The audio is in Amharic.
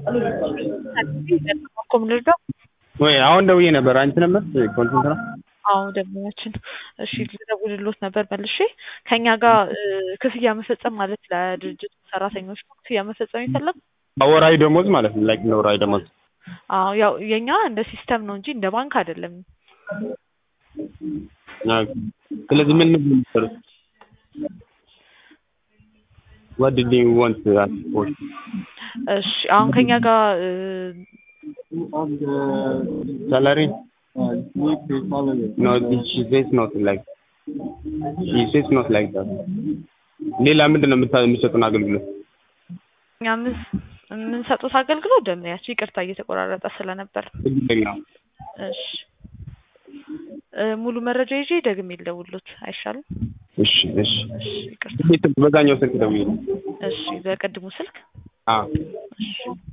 እኮ ምንድነው? ወይ አሁን ደውዬ ነበር። አንቺ ነበር ኮንሰንት ነው? አዎ ደንበኛችን። እሺ ልደውልልዎት ነበር መልሼ። ከኛ ጋር ክፍያ መፈጸም ማለት ለድርጅቱ ሰራተኞች ነው ክፍያ መፈጸም የፈለጉ? ወራዊ ደሞዝ ማለት ነው። ላይክ ወራዊ ደሞዝ። አዎ ያው የኛ እንደ ሲስተም ነው እንጂ እንደ ባንክ አይደለም። ስለዚህ ምን ነው የምትሰሩት? what did you want to ask for? እሺ አሁን ከኛ ጋር salary? no she says not like she says not like that ሌላ ምንድን ነው የምታ- የሚሰጡን አገልግሎት? እኛ ምስ- የምንሰጡት አገልግሎት ደንበኛችን ይቅርታ እየተቆራረጠ ስለነበር ትግርኛ እሺ እ ሙሉ መረጃ ይዤ ደግሜ ልደውልዎት አይሻልም? እሺ እሺ እሺ ይቅርታ ቤት በዛኛው ስልክ ደውዬ እሺ በቅድሙ ስልክ አዎ እሺ